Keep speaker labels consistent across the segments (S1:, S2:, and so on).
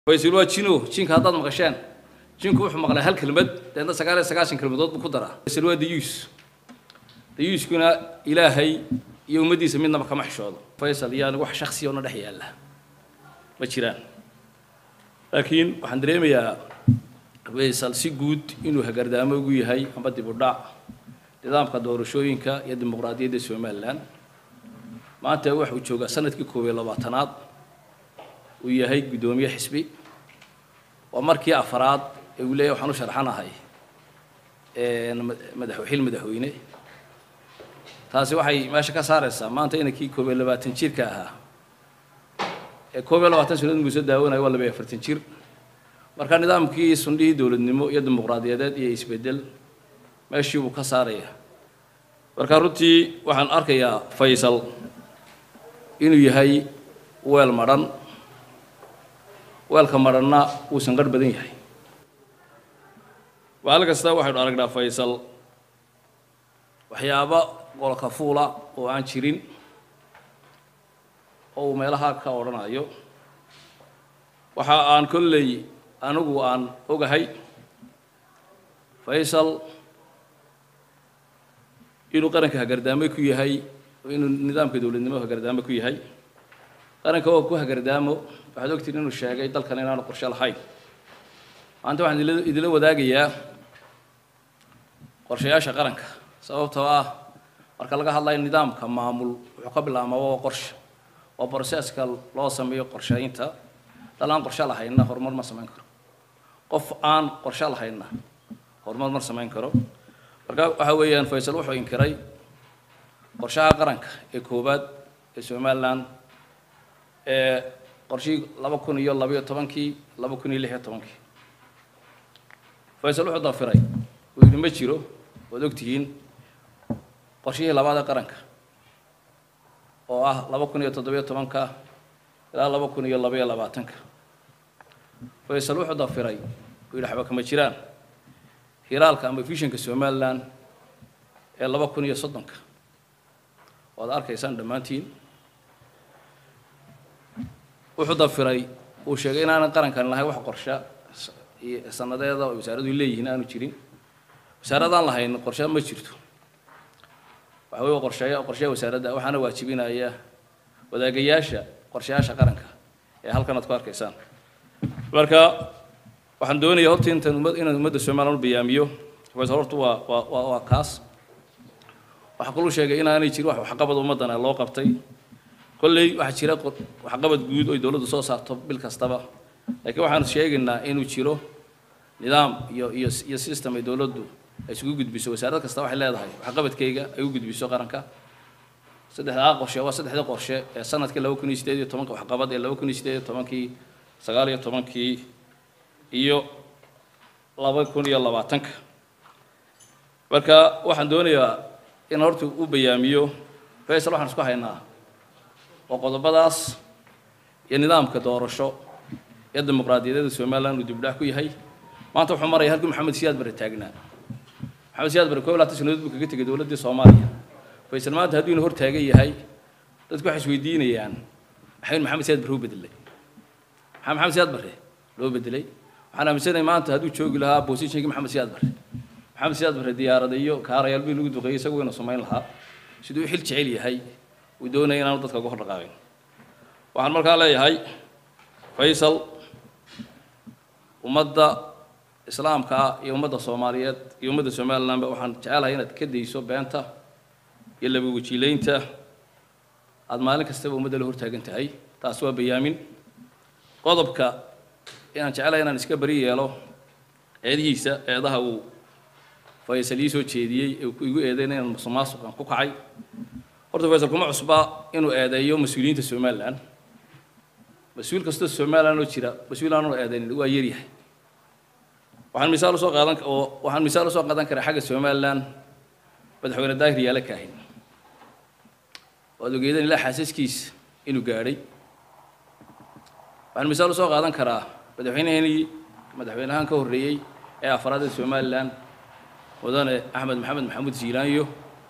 S1: faysal waa jino jinka haddaad maqasheen jinku wuxuu maqlay hal kelmad deedna sagaal iyo sagaashan kelmadood buu ku daraa faysal waa dayuus dayuuskuna ilaahay iyo ummaddiisa midnaba kama xishoodo faysal iyaan wax shaksiya ona dhex yaalla ma jiraan laakiin waxaan dareemayaa faysal si guud inuu hagardaamo ugu yahay amba dib u dhac nidaamka doorashooyinka iyo dimuqraadiyadda somalilan maanta waxuu joogaa sanadkii koob iyo labaatanaad uu yahay guddoomiye xisbi waa markii afaraad ee uu leeyahy waxaan u sharxanahay madax xil madaxweyne taasi waxay meesha ka saaraysaa maanta inankii koob iyo labaatan jirka ahaa ee koob iyo labaatan sanadood muuse daawanayo waa laba iyo afartan jir marka nidaamkii sundhihii dowladnimo iyo dimuqraadiyadeed iyo isbeddel meeshii buu ka saaraya marka runtii waxaan arkayaa faysal inuu yahay weel madhan weelka madhanna wuu sanqarh badan yahay maalin kasta waxaynu aragnaa faysal waxyaaba golka fuula oo aan jirin oo uu meelaha ka odhanayo waxa aan kolley anigu aan ogahay faysal inuu qaranka hagardaamo ku yahay inuu nidaamka dowladnimo hagardaamo ku yahay qaranka oo ku hagardaamo waxaad ogtiin inuu sheegay dalkan inaanu qorshe lahayn maanta waxaan idila idila wadaagayaa qorshayaasha qaranka sababtoo ah marka laga hadlayo nidaamka maamul wuxuu ka bilaabmaa waa qorshe waa broseska loo sameeyo qorshaynta dal aan qorshe lahaynna horumar ma samayn karo qof aan qorshe lahaynna horumar ma samayn karo marka waxa weeyaan faysal wuxuu inkiray qorshaha qaranka ee koowaad ee somalilan ee qorshihii laba kun iyo labayo tobankii laba kun iyo lix iyo tobankii faysal wuxuu dafiray uu yidhi ma jiro waad ogtihiin qorshihii labaad ee qaranka oo ah laba kun iyo toddobiyo tobanka ilaa laba kun iyo labaiyo labaatanka faysal wuxuu dafiray uu yidhi waxba kama jiraan hiraalka ama vishanka somalilan ee laba kun iyo soddonka waad arkaysaan dhammaantiin wuxuu dafiray uu sheegay inaanan qarankan lahayn wax qorshe sanadeeda oo wasaaradu leeyihiin aanu jirin wasaaradaan lahayn qorshe ma jirto waxa wey qorsheeya qorsheya wasaaradda waxaana waajibinaya wadaagayaasha qorshayaasha qaranka ee halkan aad ku arkaysaan marka waxaan doonayaa horta intaan ummad inaan ummadda somaliland u bayaamiyo faysal horta waa waa waa waa kaas waxaa kaluu sheegay inaanay jirin wax waxqabad ummaddana loo qabtay kolley waxaa jira waxqabad guud oy dowladdu soo saarto bil kastaba laakiin waxaanu sheegaynaa inuu jiro nidaam iyo iyo iyo system ay dowladdu ay isugu gudbiso wasaarad kasta waxay leedahay waxqabadkayga ay u gudbiso qaranka saddexdaa qorshe waa saddexdii qorshe ee sanadkii laba kun iyo sideed iyo tobanka waxqabad ee laba kun iyo sideed iyo tobankii sagaal iyo tobankii iyo laba kun iyo labaatanka marka waxaan doonayaa in horta u bayaamiyo faysal waxaan isku haynaa oo qodobadaas iyo nidaamka doorasho iyo dimuqraadiyadeeda somaliland uu dibdhax ku yahay maanta wuxuu maraya halkii maxamed siyaad bare taagnaa maxamed siyaad bare koob laatan sanadood buu kaga tegay dowladdii soomaaliya faysal maanta hadduu ina hor taagan yahay dadku waxay isweydiinayaan maxaynu maxamed siyaad bare u bedelay maxaa maxamed siyaad bare loo bedelay waxaan aaminsanahay maanta hadduu joogi lahaa positionkii maxamed siyaad bare maxamed siyaad bare diyaarada iyo kaarayaal bii lagu duqeeyey isagu inuu samayn lahaa siduu xil jecel yahay uu doonaya inaanu dadka uga hor dhaqaaqin waxaan markaa leeyahay faysal ummadda islaamka ah iyo ummadda soomaaliyeed iyo ummadda somalilandba waxaan jecelahay inaad ka dayso beenta iyo laba wajiileynta aada maalin kastaba ummadda la hortaagan tahay taas waa bayaamin qodobka inaan jecelahay inaan iska beri yeelo eedihiisa eedaha uu faysal ii soo jeediyey ee igu eedeyn inaan musuqmaasuqan ku kacay horta faysal kuma cusba inuu eedeeyo mas-uuliyiinta somaliland mas-uul kastoo somaliland oo jira mas-uul aanuu eedeynin waa yaryahay waxaan misaal usoo qaadan oo waxaan misaal usoo qaadan karaa xagga somaliland madaxweyne daahir yaale kaahin waad ogeedeen ilaa xaasaskiisa inuu gaadhay waxaan misaal usoo qaadan karaa madaxweyneheenii madaxweynahaan ka horreeyey ee afraad ee somaliland mudane axmed maxamed maxamuud ziilaanyo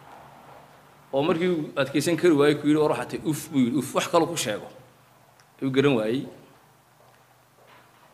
S1: oo markii uu adkaysan kari waayey ku yidhi war waxaa tahay uf buu yidhi uf wax kaloo ku sheego ayuu garan waayey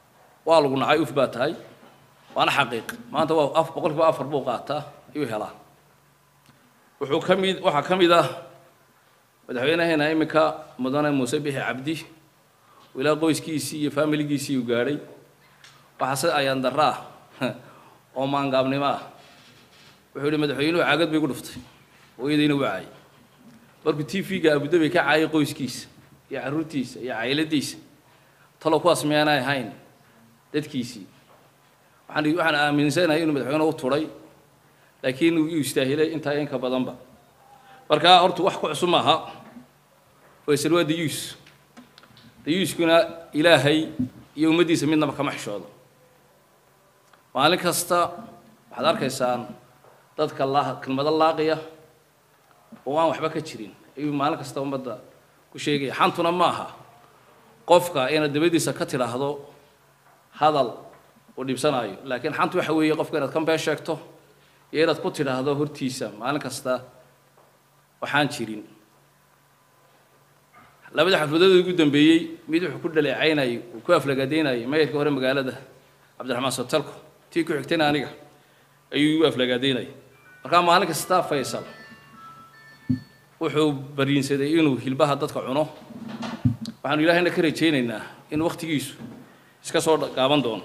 S1: waa lagu nacay uf baa tahay waana xaqiiq maanta waa af boqolkiiba afar buu qaataa ayuu helaa wuxuu ka mid waxaa ka mid ah madaxweynaheena iminka mudane muuse bixi cabdi ilaa qoyskiisii iyo faamiligiisii uu gaadhay waxaase ayaan darro ah oo maangaabnimo ah wuxuu yihi madaxweynuhu caagad bay gu dhuftay hooyadayna u caayay markuu t v-ga abudabi ka caayay qoyskiisa iyo carruurtiisa iyo cayladiisa talow kuwaas miyaanay ahayn dadkiisii waxaan waxaan aaminsanahay inuu madaxweyne u turay laakiin uu istaahilay intaa inka badanba markaa horta wax ku cusub maaha faysal waa dayuus dayuuskuna ilaahay iyo ummaddiisa midnaba kama xishoodo maalin kasta waxaad arkaysaan dadka laa kelmado laaqiya oo aan waxba ka jirin ayuu maalin kasta ummadda ku sheegaya xantuna ma aha qofka inaad dabadiisa ka tidhaahdo hadal uu dhibsanaayo laakiin xantu waxa weeye qofka inaad ka been sheegto iyo inaad ku tidhaahdo hortiisa maalin kasta waxaan jirin labada xafladood ugu dambeeyey mid wuxuu ku dhaleecaynayay uu ku aflagaadaynayay mayorka hore magaalada cabdiraxmaan sotalko tii ku xigtayna aniga ayuu igu aflagaadaynayay markaa maalin kasta faysal wuxuu bariinsaday inuu hilbaha dadka cuno waxaanu ilaahayna ka rajaynaynaa in wakhtigiisu iska soo gaaban doono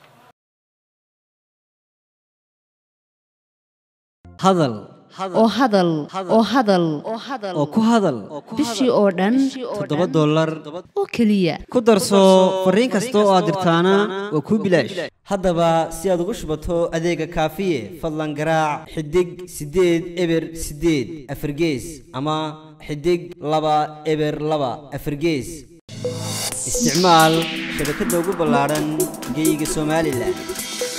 S2: hadal
S3: oo hadal oo hadal
S2: oo ku hadal
S3: bishii oo dhan
S2: toddoba dollar
S3: oo keliya
S2: ku darso fariin kasta oo aad dirtaana waa kuu bilaash haddaba si aad ugu shubato adeega kaafiye fadlan garaac xidig siddeed eber siddeed afargees ama xidig laba eber laba afargees isticmaal shabakadda ugu ballaadhan geyga somalilan